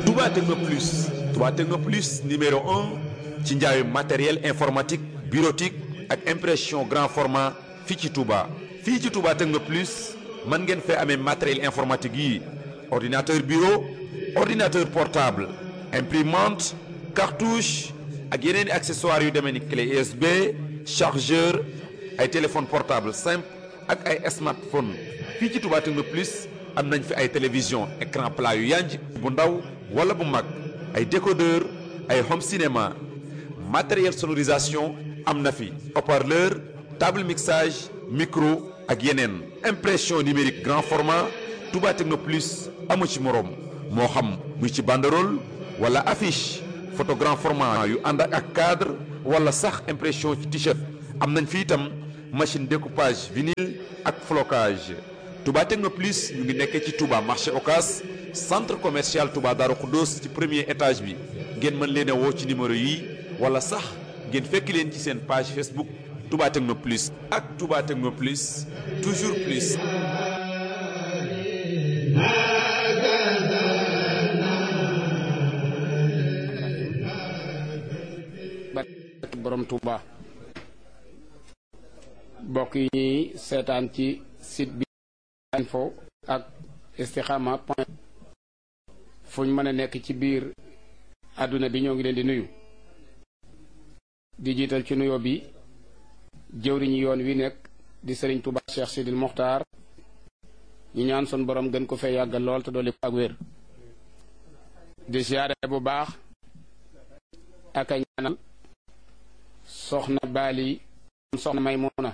Touba Techno Plus Touba Techno Plus numéro un ci njaayu matériel informatique bureautique ak impression grand format fii ci Touba. fii ci Touba Techno Plus mën ngeen fee amee matériel informatique yi ordinateur bureau ordinateur portable imprimante cartouche ak yeneen i accessoires yu demee ni clé USB chargeur ay téléphone portable simple ak ay smartphone fii ci Touba Techno Plus am nañ fi ay télévision écran plat yu yanj bu ndaw wala bu mag ay décodeur ay home cinéma matériel sonorisation am na fi haut-parleur table mixage micro ak yeneen impression numérique grand format Touba Techno Plus amu ci moroom moo xam muy ci banderole wala affiche photo grand format yu ànd ak cadre wala sax impression ci t-shirt am nañ fi itam machine découpage vinyle ak flocage Touba Techno Plus ñu ngi nekkee ci Touba marché Ocas centre commercial Touba Darou Khoudoss ci premier étage bi ngeen mën leen a woo ci numéro yi wala sax ngeen fekk leen ci seen page Facebook Touba Techno Plus ak Touba Techno Plus toujours plus. borom Touba bokk yi ñuy seetaan ci site bi info ak istikhama point fu ñu mën a nekk ci biir àdduna bi ñoo ngi leen di nuyu di jiital ci nuyoo bi jëwriñu yoon wi nekk di sëriñ Touba Cheikh Sidil Mokhtar ñu ñaan sun borom gën ko fee yàggal lool te dolli ko ak wér di siyaare bu baax ak a ñaanal soxna baali soxna maymuna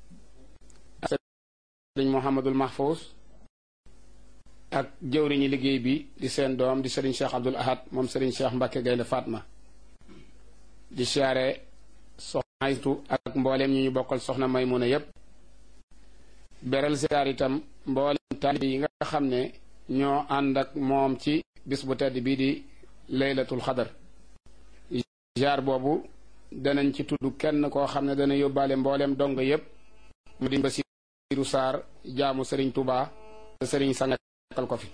sëriñ Mouhamadul Mahfous ak jëwriñi liggéey bi di seen doom di sëriñ Cheikh Abdul Ahad moom sëriñ Cheikh Mbacke Gaynde Fatma di siyaare soxna aytu ak mbooleem ñu ñu bokkal soxna maymuna yépp beral siyaar itam mbooleem taalibe yi nga xam ne ñoo ànd ak moom ci bis bu tedd bii di laylatul xadar jaar boobu danañ ci tudd kenn koo xam ne dana yóbbaale mbooleem dong yépp mu di Basiiru Saar jaamu sëriñ Touba te sëriñ sangakkal ko fi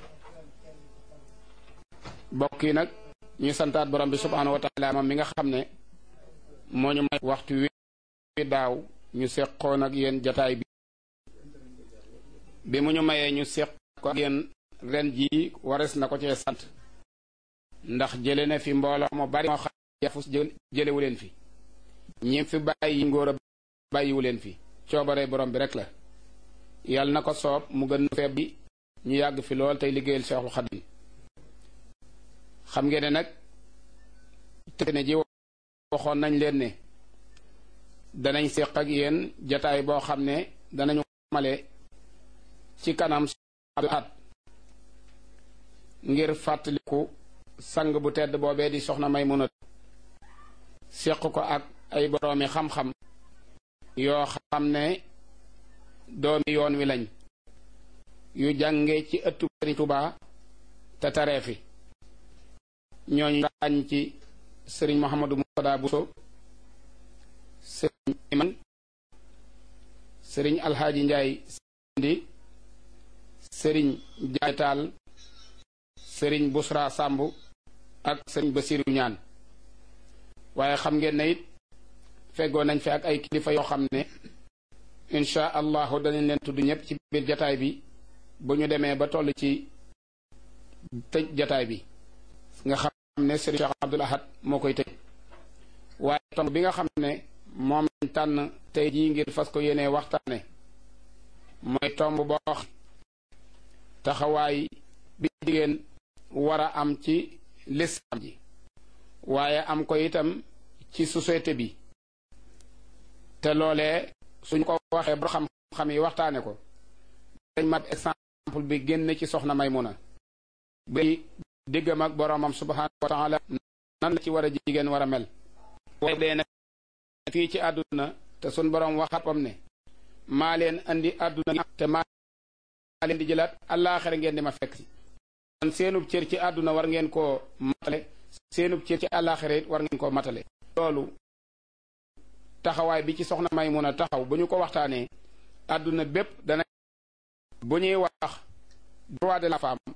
bokk yi nag ñu santaat borom bi subhaanahu wa taala moom mi nga xam ne moo ñu may waxtu wi daaw ñu seqoon ak yéen jataay bi bi mu ñu mayee ñu seq ko ak yéen ren jii wares na ko cee sant ndax jële na fi mbooloo mu bari moo xam yafus jëlewu leen fi ñi fi bàyyi ngóor a bàyyiwu leen fi coobare borom bi rek la yàlla na ko soob mu gën feeb bi ñu yàgg fi lool tey liggéeyal Seexul Xadim xam ngeen ne nag te ne ji waxoon nañ leen ne danañ séq ak yéen jataay boo xam ne danañu male ci kanam at ngir fàttaliku sang bu tedd boobee di soxna Maymuna séq ko ak ay boroomi xam-xam yoo xam ne doomi yoon wi lañ yu jànge ci ëttu Sëriñ Tuubaa te taree fi ñooñu ràññ ci sëriñ Mouhamadou Moutada Bousso sëriñ Iman sëriñ Alxaaji Njaay Sindi sëriñ Jaay Taal sëriñ Busra Sàmb ak sëriñ Basiru Ñaan waaye xam ngeen ne it feggoo nañ fi ak ay kilifa yoo xam ne insha allahu danañ leen tudd ñëpp ci biir jataay bi bu ñu demee ba toll ci tëj jataay bi nga xam ne sëriñ Cheikh Abdul Ahad moo koy tëj waaye tomb bi nga xam ne moom lañ tànn tey jii ngir fas ko yéenee waxtaane mooy tomb boo taxawaay bi jigéen war a am ci lislaam ji waaye am ko itam ci société bi te loolee suñ ko waxee ba xam-xam yi waxtaane ko dañ mat exemple bi génn ci soxna Maymuna bi diggam ak boroomam subhaanahu wa taala nan la ci war a jigéen war a mel waaye dee na fii ci àdduna te suñ boroom waxapam ne maa leen andi àdduna te maa leen di jëlaat àllaaxira ngeen di ma fekk si kon seenub cër ci àdduna war ngeen koo matale seenub cër ci àllaaxira it war ngeen koo matale loolu taxawaay bi ci soxna Maymuna taxaw bu ñu ko waxtaanee àdduna bépp dana bu ñuy wax droit de la femme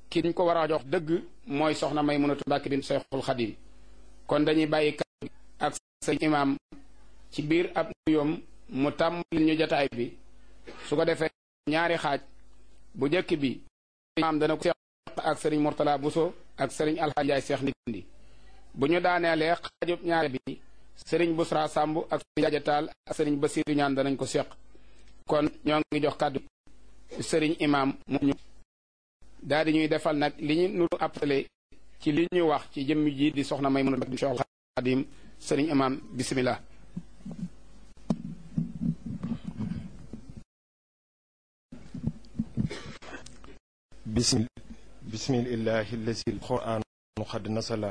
kiñ ko war a jox dëgg mooy soxna Maymunatu Mbàkke bint Seexul Xadim kon dañuy bàyyi kàddu ak sëñ imaam ci biir ab nuyoom mu tàmbali ñu jotaay bi su ko defee ñaari xaaj bu njëkk bi imaam dana ko seex ak sëriñ Mourtala Bousso ak sëriñ Alxaaji Njaay Seex Ndindi bu ñu daaneelee xaajub ñaare bi sëriñ Busra Sàmb ak sëriñ Jajataal ak sëriñ Basiiru ñaan danañ ko seq kon ñoo ngi jox kàddu sëriñ imaam mu ñu daal di ñuy defal nag li ñu nuru appelé ci li ñu wax ci jëmm ji di soxna Maymuna Mbàkke Seexul Xaadim sëriñ imaam bismillah bismil bismillahi allazi alquran qad nasala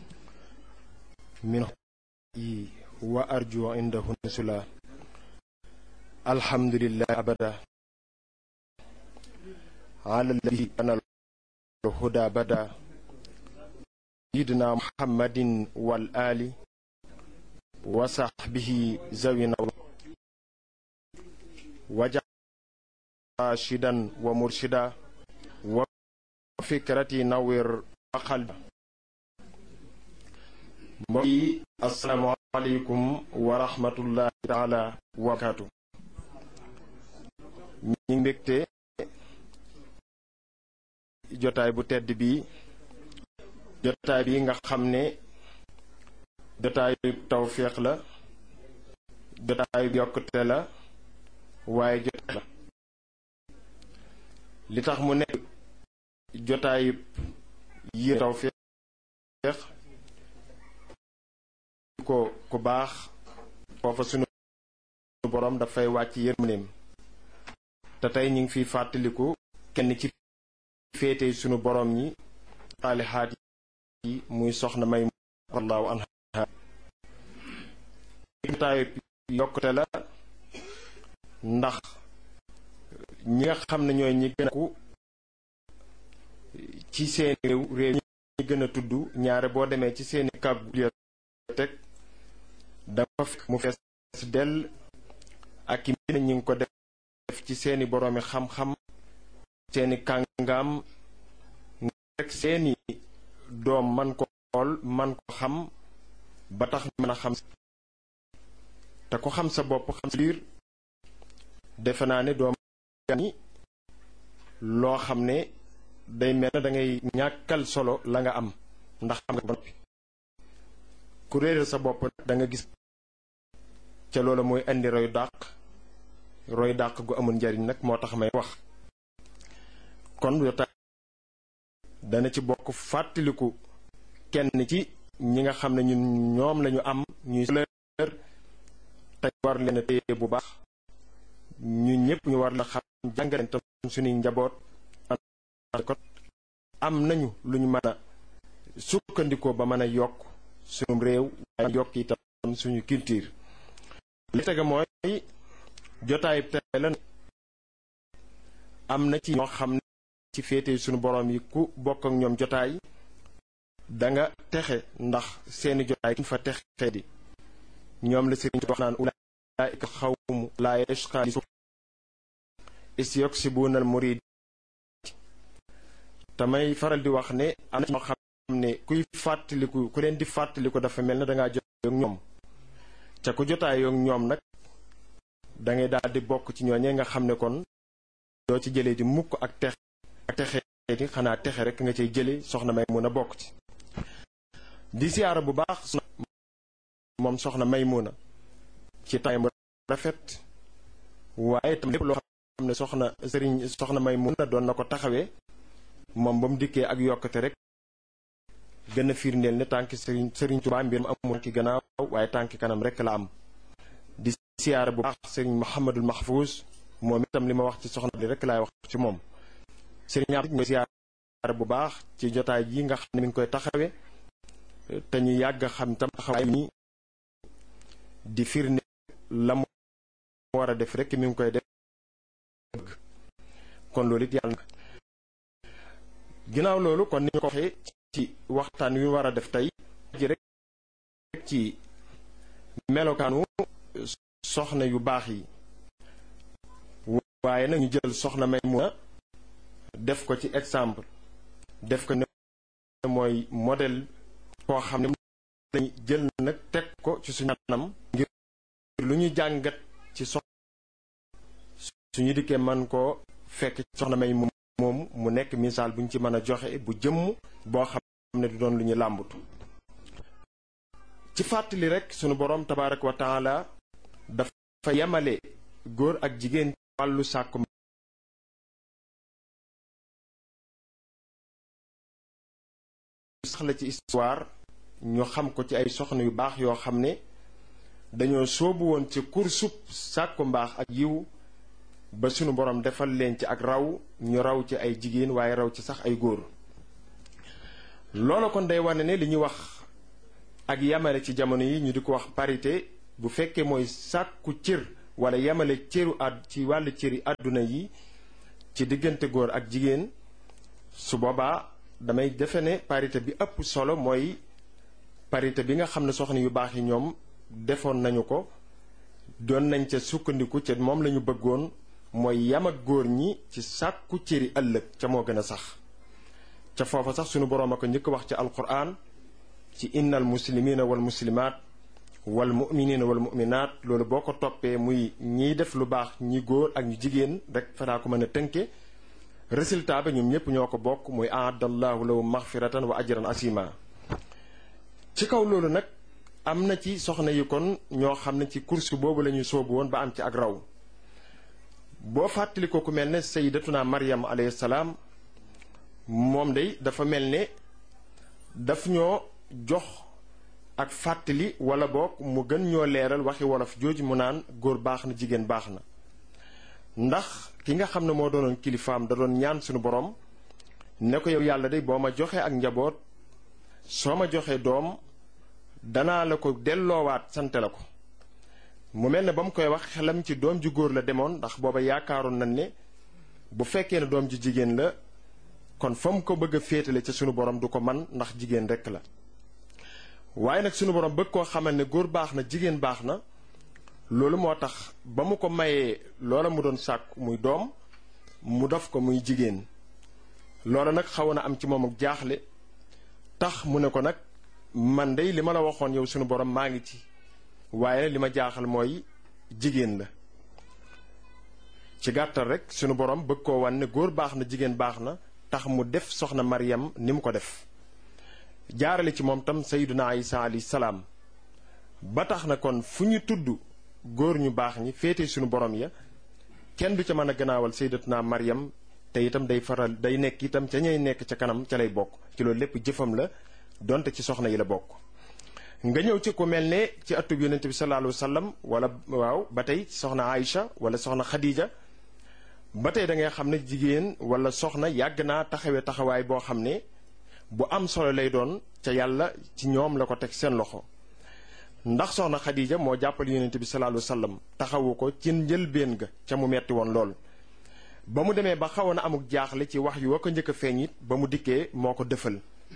min yi wa arju indahu nusula alhamdulillahi abada ala alladhi kana الهدى بدا سيدنا محمد والآل وصحبه زوينا وجعل راشدا ومرشدا وفكرتي نور وقلب mbokki asalaamaaleykum wa rahmatullahi taala wa barakaatu ñi ngi mbégte jotaay bu tedd bi jotaay bi nga xam ne jotaayu tawféex la jotaayu yokkute la waaye jotaay la li tax mu nekk jotaayu yi tawféex ko ku baax foofa sunu boroom dafay wàcc yërmandeem te tey ñu ngi fiy fàttaliku kenn ci féete sunu boroom ñi xaalixaat yi muy soxna may wallahu anha taayu yokkute la ndax ñi nga xam ne ñooy ñi gën a ku ci seeni réew réew ñi gën a tudd ñaare boo demee ci seeni kab bibliothèque dafa fekk mu fees dell ak i mbind ñi ngi ko def ci seeni boroomi xam-xam seeni kàngaam rek seeni doom man ko xool man ko xam ba tax mën a xam te ko xam sa bopp xam sa biir defe naa ne doom ni loo xam ne day mel na dangay ñàkkal solo la nga am ndax xam nga ba noppi ku réeral sa bopp da nga gis ca loola mooy indi roy dàq roy dàq gu amul njariñ nag moo tax may wax kon yotaay dana ci bokk fàttaliku kenn ci ñi nga xam ne ñun ñoom lañu am ñuy leer te war leen a téye bu baax ñu ñëpp ñu war la xam jàngaleen tam suñuy njaboot ko am nañu lu ñu mën a sukkandikoo ba mën a yokk suñu réew waaye yokk itam suñu culture li tege mooy jotaay tey la am na ci ñoo xam ne ci féete suñu boroom yi ku bokk ak ñoom jotaay danga texe ndax seeni jotaay kuñ fa texe di ñoom la sëriñ wax naan ulaa'ika xawmu laa yashqaa li isyuksibuuna al murid tamay faral di wax ne am na ñoo xam ne kuy fàttaliku ku leen di fàttaliku dafa mel ne dangaa jotaay ak ñoom ca ku jotaay ak ñoom nag dangay daal di bokk ci ñooñee nga xam ne kon doo ci jëlee di mukk ak texe ak texe di xanaa texe rek nga cay jële soxna may mun a bokk ci di siyaara bu baax moom soxna may mun a ci tay bu rafet waaye tam lépp loo xam ne soxna sëriñ soxna may mun a doon na ko taxawee moom ba mu dikkee ak yokkate rek gën a firndeel ne tànki sëriñ sëriñ Tuubaa mbir mu amul ki gannaaw waaye tànki kanam rek la am di siyaara bu baax sëriñ Muhammadul Mahfuus moom itam li ma wax ci soxna li rek laay wax ci moom sëriñ am ñooy siyaara bu baax ci jotaay yi nga xam ne mi ngi koy taxawe te ñu yàgg xam tam taxawaay ni di firnde la mu war a def rek mi ngi koy def kon loolu it yàlla ginnaaw loolu kon ni ñu ko waxee ci waxtaan wi war a def tey ji rek ci melokaanu soxna yu baax yi waaye nag ñu jël soxna may mun a def ko ci exemple def ko ne mooy modèle koo xam ne lañ jël nag teg ko ci suñu anam ngir lu ñu jàngat ci sox suñu dikkee man koo fekk soxna may moom mu nekk misaal bu ñu ci mën a joxe bu jëmm boo xam ne du doon lu ñu làmbatu ci fàttali rek sunu boroom tabaaraka wa taala dafa yemale góor ak jigéen ci wàllu sàkku sax la ci histoire ñu xam ko ci ay soxna yu baax yoo xam ne dañoo soobu woon ci kursub sàkku mbaax ak yiw ba sunu boroom defal leen ci ak raw ñu raw ci ay jigéen waaye raw ci sax ay góor loola kon day wane ne li ñuy wax ak yamale ci jamono yi ñu di ko wax parité bu fekkee mooy sàkku cër wala yamale cëru àdd ci wàllu cëri àdduna yi ci diggante góor ak jigéen su boobaa damay defe ne parité bi ëpp solo mooy parité bi nga xam ne soxna yu baax yi ñoom defoon nañu ko doon nañ ca sukkandiku ca moom lañu bëggoon mooy yam ak góor ñi ci sàkku cëri ëllëg ca moo gën a sax ca foofa sax sunu boroom a ko njëkk wax ci alquran ci innal muslimina wal muslimaat wal muminina wal muminaat loolu boo ko toppee muy ñiy def lu baax ñi góor ak ñu jigéen rek fanaa ko mën a tënke résultat ba ñoom ñépp ñoo ko bokk muy aadallahu lahu maxfiratan wa ajran asima ci kaw loolu nag am na ci soxna yi kon ñoo xam ne ci course boobu la ñu soobu woon ba am ci ak raw boo fàttali ko ku mel ne sayyidatuna maryam alayhi salaam moom day dafa mel ne daf ñoo jox ak fàttali wala boog mu gën ñoo leeral waxi wolof jooju mu naan góor baax na jigéen baax na ndax ki nga xam ne moo doonoon kilifaam da doon ñaan suñu borom ne ko yow yàlla day boo ma joxee ak njaboot soo ma joxee doom danaa la ko delloowaat sante la ko mu mel ne ba mu koy wax xelam ci doom ju góor la demoon ndax booba yaakaaroon nañ ne bu fekkee ne doom ju jigéen la kon fa mu ko bëgg a féetale ca sunu borom du ko man ndax jigéen rekk la waaye nag sunu borom bëgg koo xamal ne góor baax na jigéen baax na loolu moo tax ba mu ko mayee loola mu doon sàkk muy doom mu def ko muy jigéen loola nag xaw na am ci moom ak jaaxle tax mu ne ko nag man dey li ma la waxoon yow sunu borom maa ngi ci waaye li ma jaaxal mooy jigéen la ci gàttal rek sunu borom bëgg koo wan ne góor baax na jigéen baax na tax mu def soxna Maryam ni mu ko def jaarale ci moom tam sayyiduna Isa alayhi salaam ba tax na kon fu ñu tudd góor ñu baax ñi féete sunu borom ya kenn du ca mën a gannaawal sayyidatuna Maryam te itam day faral day nekk itam ca ñay nekk ca kanam ca lay bokk ci loolu lépp jëfam la donte ci soxna yi la bokk. nga ñëw ci ku mel ne ci atub yonent bi sallallahu alayhi wa sallam wala waaw ba tey soxna Aïcha wala soxna Khadija. ba tey da ngay xam ne jigéen wala soxna yàgg naa taxawee taxawaay boo xam ne bu am solo lay doon ca yàlla ci ñoom la ko teg seen loxo ndax soxna Xadija moo jàppale yonent bi sallallahu alayhi wasallam taxawu ko ci njëlbéen ga ca mu metti woon lool. ba mu demee ba xawoon a amuk jaaxle ci wax yu wa ko njëkk a feeñ it ba mu dikkee moo ko dëfal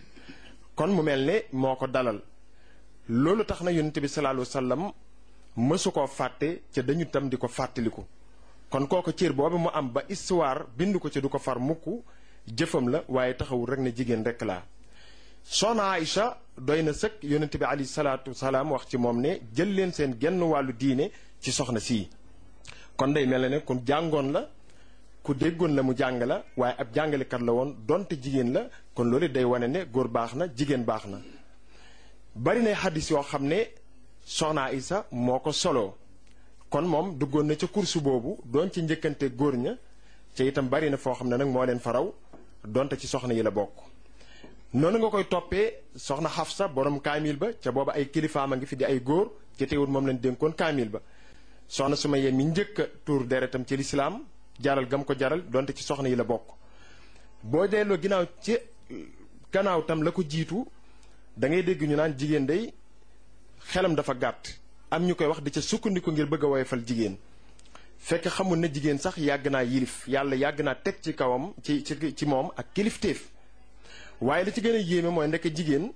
kon mu mel ne moo ko dalal loolu tax na yonent bi sallallahu alayhi wasallam mësu koo fàtte ca dañu tam di ko fàttaliku. kon kooku cër boobu mu am ba histoire bind ko ci du ko far mukk jëfam la waaye taxawul rek ne jigéen rek laa soxna Aïcha doy na sëkk yonent bi alayhi salaatu salaam wax ci moom ne jël leen seen genn wàllu diine ci soxna sii kon day mel ne ku jàngoon la ku déggoon la mu jàng la waaye ab jàngalekat la woon donte jigéen la kon loolu day wane ne góor baax na jigéen baax na bari na xaddis yoo xam ne soxna Aïcha moo ko soloo kon moom duggoon na ca kursu boobu doon ci njëkkante góor ña ca itam bari na foo xam ne nag moo leen faraw donte ci soxna yi la bokk noonu nga koy toppee soxna Xafsa borom kaamil ba ca booba ay kilifaam a ngi fi di ay góor ci teewul moom lañ dénkoon kaamil ba soxna Sumayya mi njëkk a tuur deretam ci lislaam jaral gam ko jaral donte ci soxna yi la bokk boo delloo ginnaaw ci gannaaw tam la ko jiitu da ngay dégg ñu naan jigéen day xelam dafa gàtt am ñu koy wax di ca sukkandiku ngir bëgg a woyofal jigéen fekk xamul ne jigéen sax yàgg naa yilif yàlla yàgg naa teg ci kawam ci ci ci moom ak kilifteef waaye li ci gën a yéeme mooy ndekk jigéen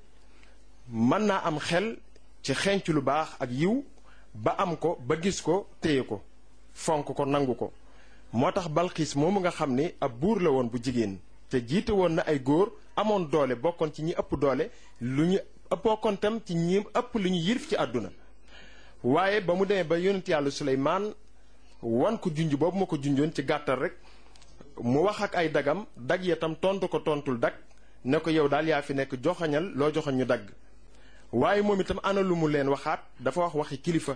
mën naa am xel ci xenc lu baax ak yiw ba am ko ba gis ko téye ko fonk ko nangu ko moo tax balxiis moomu nga xam ne ab buur la woon bu jigéen te jiite woon na ay góor amoon doole bokkoon ci ñi ëpp doole lu ñu bokkoon tam ci ñi ëpp lu ñu yirif ci àdduna waaye ba mu demee ba yonent yàlla Suleymaan wan ko junj boobu ma ko junjoon ci gàttal rek mu wax ak ay dagam dag ya tam tontu ko tontul dag ne ko yow daal yaa fi nekk joxañal loo joxañ ñu dagg waaye moom itam ana lu mu leen waxaat dafa wax waxi kilifa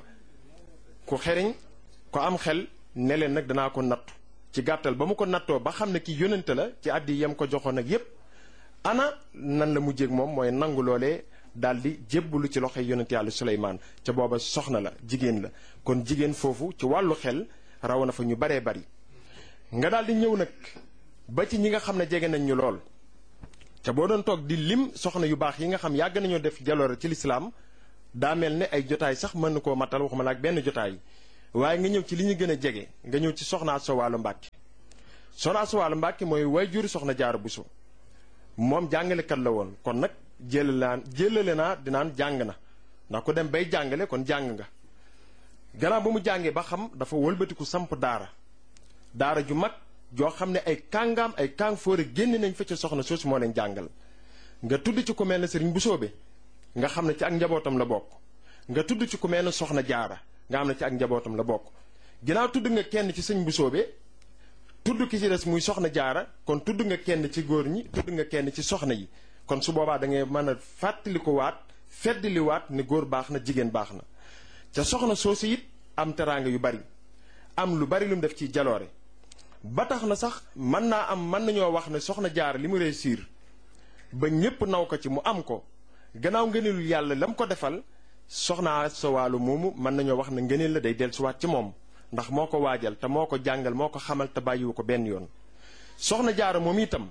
ku xeriñ ko am xel ne leen nag danaa ko nattu ci gàttal ba mu ko nattoo ba xam ne ki yónnante la ci àddi yam ko joxoon ak yépp ana nan la mujjéeg moom mooy nangu loolee daal di jébbalu ci loxoy yonent yàlla Suleymaan ca booba soxna la jigéen la kon jigéen foofu ci wàllu xel raw na fa ñu baree bari nga daal di ñëw nag ba ci ñi nga xam ne jege nañ ñu lool te boo doon toog di lim soxna yu baax yi nga xam yàgg nañoo def jaloore ci lislaam daa mel ne ay jotaay sax mën na koo matal waxuma la ak benn jotaay waaye nga ñëw ci li ñu gën a jege nga ñëw ci soxna Asta Walo Mbàkke soxna Asta Walo Mbàkke mooy waajur soxna Jaara Buso moom jàngalekat la woon kon nag jëlale naa jëlale naa dinaan jàng na ndax ku dem bay jàngale kon jàng nga gannaaw ba mu jàngee ba xam dafa wëlbatiku samp daara daara ju mag joo xam ne ay kàngaam ay kàng fóore génn nañ fa ca soxna soosu moo leen jàngal nga tudd ci ku mel ne sëriñ Busoobe nga xam ne ci ak njabootam la bokk nga tudd ci ku mel ne soxna jaara nga xam ne ci ak njabootam la bokk ginnaaw tudd nga kenn ci sëñ Busoobe tudd ki ci des muy soxna jaara kon tudd nga kenn ci góor ñi tudd nga kenn ci soxna yi kon su boobaa da ngay mën a fàttali ko waat feddali waat ne góor baax na jigéen baax na ca soxna soosu it am teraanga yu bari am lu bari lu mu def ci jaloore ba tax na sax mën naa am mën nañoo wax ne soxna jaar li mu réussir ba ñépp naw ko ci mu am ko gannaaw ngëneelul yàlla la mu ko defal soxna sa wàllu moomu mën nañoo wax ne ngëneel la day dellusiwaat ci moom ndax moo ko waajal te moo ko jàngal moo ko xamal te bàyyiwu ko benn yoon soxna jaara moom itam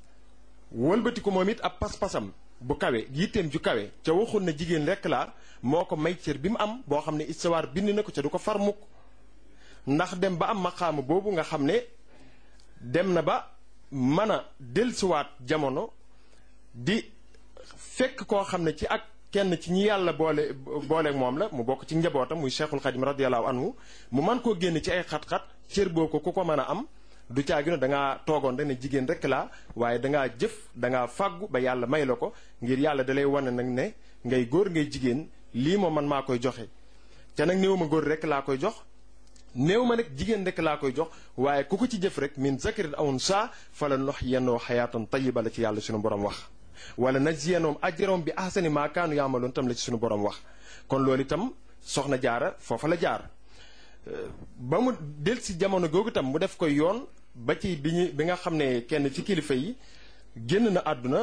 wëlbati ko moom it ab pas-pasam bu kawe yitteem ju kawe ca waxul na jigéen rekk laa moo ko may cër bi mu am boo xam ne istawaar bind na ko ca du ko far mukk ndax dem ba am maqaama boobu nga xam ne dem na ba mën a dellusiwaat jamono di fekk koo xam ne ci ak kenn ci ñi yàlla boole booleeg moom la mu bokk ci njabootam muy cheikhul xadim radiallahu anhu mu mën koo génn ci ay xat-xat cër boo ko ku ko mën a am du caagi da ngaa toogoon rek ne jigéen rek laa waaye dangaa jëf dangaa fàggu ba yàlla may la ko ngir yàlla dalay wane nag ne ngay góor ngay jigéen lii moom man maa koy joxe te nag néew ma góor rek laa koy jox néew ma nag jigéen rek laa koy jox waaye ku ko ci jëf rek min zakarin aw unsaa fala nuhyiyannahum hayaatan tayyiba la ci yàlla suñu borom wax wala najziyannahum ajrahum bi ahsani maa kaanu yaamaloon tam la ci suñu borom wax kon loolu itam soxna jaara foofa la jaar ba mu del si jamono googu itam mu def koy yoon ba ci bi ñu bi nga xam ne kenn ci kilifa yi génn na àdduna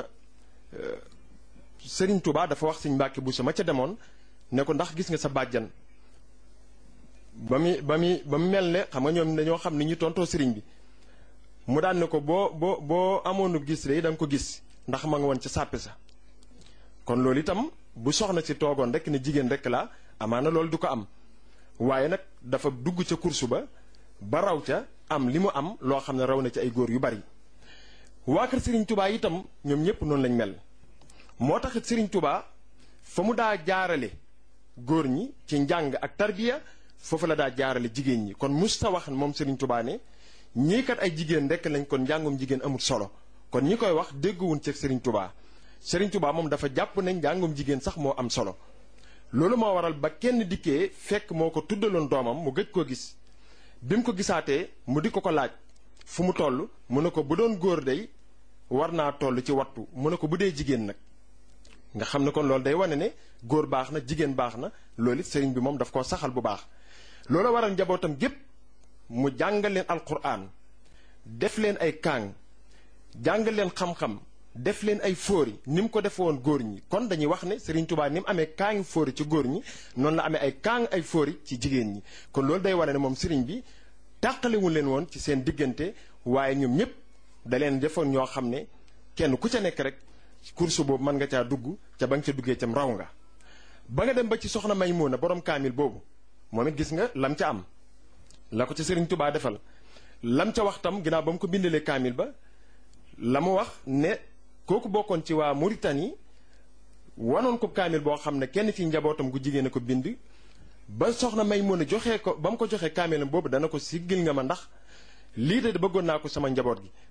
Sëriñ Tuubaa dafa wax Sëriñ Mbàkke Buso ma ca demoon ne ko ndax gis nga sa bàjjan ba muy ba muy ba mu mel ne xam nga ñoom dañoo xam ni ñu tontoo sëriñ bi mu daan ne ko boo boo boo amoonu gis rek da nga ko gis ndax ma nga woon ca sàppi sa kon loolu itam bu soxna si toogoon rek ne jigéen rek la amaana loolu du ko am waaye nag dafa dugg ca kursu ba ba raw ca am li mu am loo xam ne raw na ci ay góor yu bari waa kër Serigne Touba itam ñoom ñëpp noonu lañ mel moo taxit Serigne Touba fa mu daa jaarale góor ñi ci njàng ak tarbiya foofu la daa jaarale jigéen ñi kon musta wax moom Serigne Touba ne ñii kat ay jigéen rekk lañ kon njàngum jigéen amul solo kon ñi koy wax dégguwuñ ci Serigne Touba Serigne Touba moom dafa jàpp ne njàngum jigéen sax moo am solo loolu moo waral ba kenn dikkee fekk moo ko tuddaloon doomam mu gëj koo gis bi mu ko gisaatee mu di ko ko laaj fu mu toll mu ne ko bu doon góor day war naa toll ci wattu mu ne ko bu dee jigéen nag nga xam ne kon loolu day wane ne góor baax na jigéen baax na loolu it sëriñ bi moom daf koo saxal bu baax loolu waral njabootam gépp mu jàngal leen alquran def leen ay kaang jàngal leen xam-xam def leen ay fóori ni mu ko defe woon góor ñi kon dañuy wax ne Serigne Touba ni mu amee kaangi fóori ci góor ñi noonu la amee ay kaang ay fóori ci jigéen ñi kon loolu day wane ne moom Serigne bi tàqalewul leen woon ci seen diggante waaye ñoom ñëpp da leen defoon ñoo xam ne kenn ku ca nekk rek course boobu mën nga caa dugg ca ba nga ca duggee cam raw nga ba nga dem ba ci soxna Maymuna borom kaamil boobu moom it gis nga lam ca am la ko ca Serigne Touba defal lam ca wax tam ginnaaw ba mu ko bindalee kaamil ba la mu wax ne kooku bokkoon ci waa Mauritanie wanoon ko kaamil boo xam ne kenn ci njabootam gu jigéen a ko bind ba soxna may mën a joxee ko ba mu ko joxee kaamilam boobu dana ko siggil nga ma ndax lii de bëggoon naa ko sama njaboot gi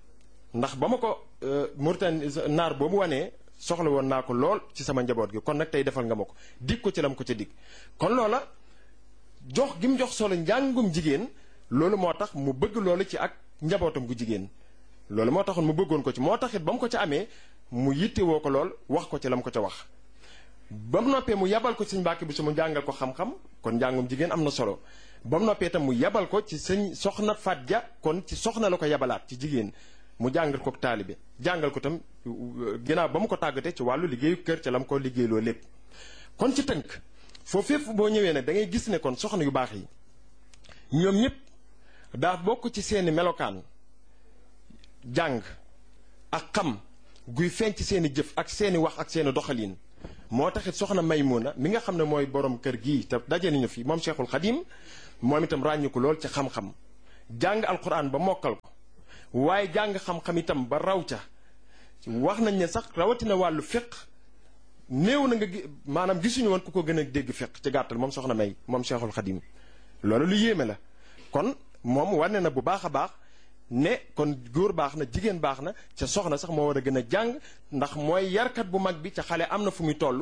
ndax ba ma ko Mauritanie naar boobu wanee soxla woon naa ko lool ci sama njaboot gi kon nag tey defal nga ma ko dig ko ci lam ko ca dig kon loola jox gi mu jox solo njàngum jigéen loolu moo tax mu bëgg loolu ci ak njabootam gu jigéen loolu moo taxoon mu bëggoon ko ci moo tax it ba mu ko ca amee mu yittewoo ko lool wax ko ci lam ko ca wax ba mu noppee mu yabal ko ci sëñ Mbàkke bi su mu jàngal ko xam-xam kon njàngum jigéen am na solo ba mu noppee itam mu yabal ko ci sëñ soxna Faat Ja kon ci soxna la ko yabalaat ci jigéen mu jàngal ko taalibe jàngal ko tam ginnaaw ba mu ko tàggatee ci wàllu liggéeyu kër ca la mu ko liggéeyloo lépp kon ci tënk foofu fépp boo ñëwee nag da ngay gis ne kon soxna yu baax yi ñoom ñëpp daa bokk ci seeni melokaan jàng ak xam guy feeñ ci seeni jëf ak seeni wax ak seeni doxalin moo taxit soxna Maymuna mi nga xam ne mooy borom kër gii te daje nañu fi moom Cheikhul Xadim moom itam ràññu ko lool ci xam-xam jàng alquran ba mokkal ko waaye jàng xam-xam itam ba raw ca wax nañ ne sax rawatina wàllu fiq néew na nga maanaam gisuñu woon ku ko gën a dégg fiq ci gàttal moom soxna May moom Cheikhul Xadim loolu lu yéeme la kon moom wane na bu baax a baax ne kon góor baax na jigéen baax na ca soxna sax moo war a gën a jàng ndax mooy yarkat bu mag bi ca xale am na fu muy toll